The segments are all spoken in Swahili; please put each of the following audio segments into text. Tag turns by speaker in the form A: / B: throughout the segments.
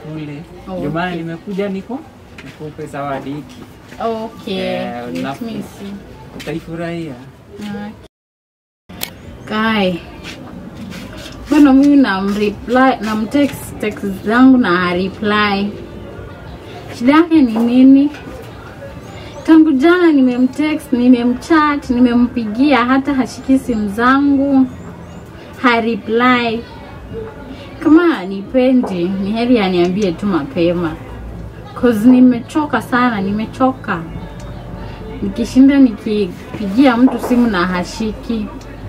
A: kule.
B: Oh,
A: Ndio maana
B: okay.
A: nimekuja niko nikupe zawadi hiki.
B: Okay,
A: Eh,
B: let
A: na-
B: me see.
A: Utaifurahia.
B: Kai, mbona mimi namreply namtext text zangu na hareply? Shida yake ni nini? Tangu jana nimemtext, nimemchat, nimempigia, hata hashiki simu zangu, hareply. Kama anipendi, ni heri aniambie tu mapema, cause nimechoka sana, nimechoka nikishinda nikipigia mtu simu na hashiki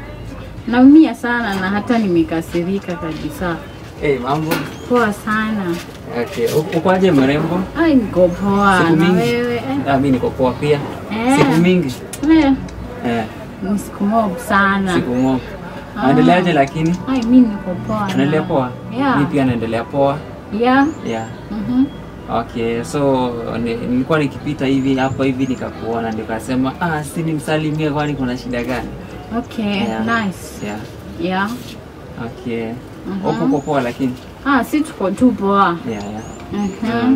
B: naumia sana na hata nimekasirika kabisa.
A: Eh, mambo.
B: Poa sana.
A: Okay. Uko uko aje mrembo?
B: Ai, niko poa
A: Siku
B: na
A: mingi.
B: wewe eh?
A: Ah, mimi niko poa pia.
B: Eh.
A: Siku mingi.
B: Eh,
A: Eh,
B: ni siku mob sana.
A: siku moja.
B: Ah.
A: Naendeleaje lakini?
B: Ai, mi niko poa. na-
A: Unaendelea poa?
B: Yeah.
A: Mimi pia naendelea poa.
B: Yeah.
A: Yeah.
B: Mhm.
A: Okay, so ni- nilikuwa nikipita hivi hapa hivi nikakuona nikasema ah, si nimsalimie kwani kuna shida gani?
B: Okay,
A: Yeah.
B: nice.
A: Yeah.
B: Yeah.
A: Okay.
B: Mhm.
A: Uko uko poa lakini.
B: Ah, si tuko tu poa.
A: Yeah, yeah.
B: Mhm.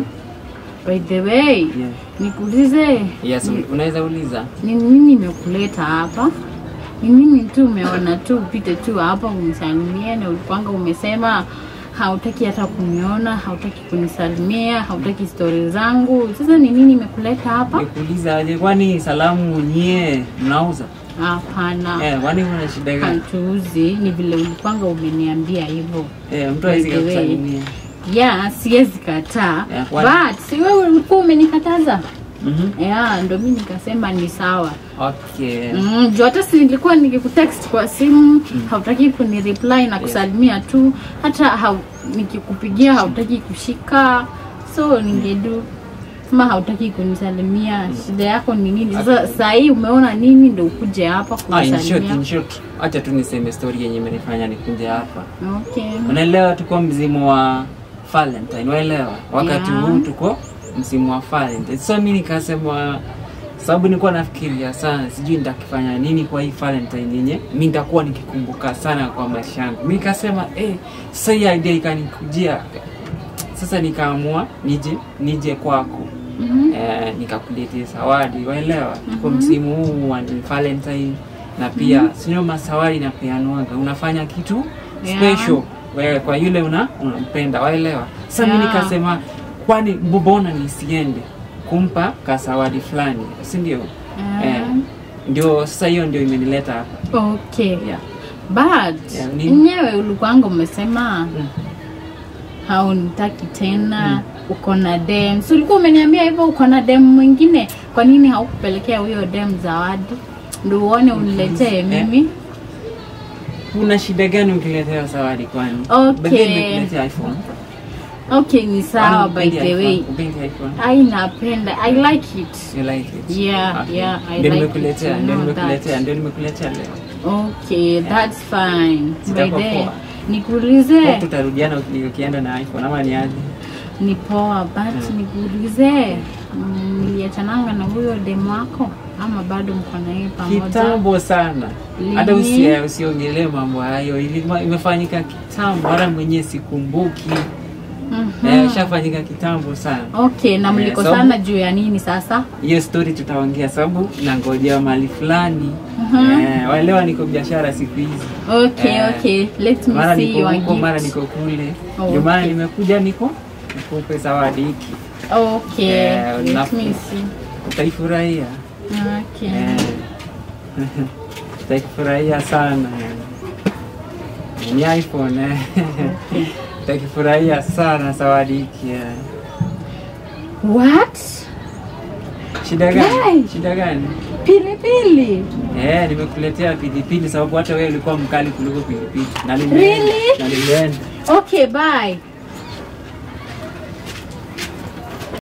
B: By the way,
A: Yeah.
B: nikuulize
A: Yes,
B: ni-
A: unaweza uliza.
B: ni nini imekuleta hapa? Ni nini tu umeona tu upite tu hapa unisalimie, na ulipanga umesema hautaki hata kuniona, hautaki kunisalimia, hautaki stori zangu. Sasa ni nini imekuleta hapa?
A: Nikuuliza aje kwani salamu nyie mnauza?
B: Hapana,
A: Eh, kwani kuna shida gani?
B: hatuuzi. Ni vile ulipanga umeniambia hivyo.
A: Eh, mtu hawezi
B: By the way.
A: kukusalimia.
B: Ya, siwezi kataa,
A: Yeah, kwani-
B: but si wewe ulikuwa umenikataza.
A: Mhm.
B: Ya, ndo mi nikasema ni sawa.
A: Okay.
B: Mm, juu hata si nilikuwa nikikutext kwa simu hautaki kunireply na kusalimia tu, hata hau, nikikupigia hautaki kushika, so ningedu kama hautaki kunisalimia, shida yako ni nini? Sasa saa hii umeona nini ndo ukuje hapa
A: Ah, in short,
B: kunisalimia?
A: in short. Acha tu niseme story yenye imenifanya nikuje hapa.
B: Okay.
A: Unaelewa tuko msimu wa Valentine, waelewa? Wakati
B: Yeah.
A: huu tuko msimu wa Valentine. So mimi nikasema sababu nilikuwa nafikiria sana sijui nitakifanya nini kwa hii Valentine yenye mimi nitakuwa nikikumbuka sana kwa maisha yangu. Mimi nikasema eh, sasa hii idea ikanikujia. Sasa nikaamua nije nije kwako.
B: Mhm.
A: Eh, nikakuletea zawadi, waelewa? Tuko msimu huu wa Valentine na pia sio masawadi na peanuaga, unafanya kitu
B: Yeah.
A: special wewe kwa yule una unampenda, waelewa? Sasa mimi
B: Yeah.
A: nikasema kwani mbona nisiende kumpa kasawadi fulani, si ndio?
B: Ah.
A: Eh, ndio sasa hiyo ndio imenileta hapa.
B: Okay.
A: Yeah.
B: But
A: Yeah, nini?
B: enyewe ulikuwanga umesema
A: Mm.
B: haunitaki tena uko na dem si ulikuwa umeniambia hivyo uko na dem mwingine kwa nini haukupelekea huyo dem zawadi ndo uone uniletee
A: Eh.
B: mimi
A: Kuna shida gani ukiletea zawadi kwani?
B: Okay.
A: By the way, nimekuletea iPhone.
B: okay ni sawa
A: Kwani
B: by
A: upendi
B: the way
A: iPhone? Upendi iPhone?
B: ai napenda i like it
A: You like it?
B: Yeah,
A: Okay.
B: yeah, I
A: Ndio
B: like
A: nimekuletea,
B: it to
A: ndio
B: know
A: nimekuletea,
B: that.
A: ndio nimekuletea leo.
B: okay that's fine by
A: Sitakuwa
B: the
A: poa.
B: nikuulize
A: Hope tutarudiana uki- ukienda na iPhone ama ni aje?
B: ni poa but nikuulize mm, niliachananga na huyo dem wako ama bado mko na yeye pamoja
A: Kitambo sana.
B: Lini?
A: Hata usi usiongelee mambo hayo. Ilima- Imefanyika kitambo, hata mwenyewe sikumbuki.
B: Mhm.
A: Eh, ishafanyika kitambo sana.
B: okay na
A: Eh,
B: mlikosana
A: sababu-
B: juu ya nini sasa
A: Hiyo story tutaongea sababu nangojea mali fulani.
B: Mhm.
A: Eh, waelewa niko biashara siku hizi.
B: okay
A: Eh,
B: okay let me
A: Mara
B: see
A: niko
B: your
A: huko, mara
B: gift
A: niko kule.
B: Oh,
A: Ndio maana
B: okay.
A: nimekuja niko nikupe zawadi hiki.
B: okay
A: Eh,
B: let
A: na-
B: me see
A: Utaifurahia.
B: okay
A: Eh. Utakifurahia sana. Ni iPhone eh. Utakifurahia sana zawadi hiki. eh.
B: what
A: Shida
B: Yay!
A: gani? Shida gani?
B: pilipili
A: Eh, nimekuletea pilipili sababu hata wewe ulikuwa mkali kuliko pilipili. Na nime-
B: Really?
A: Na nilienda.
B: okay bye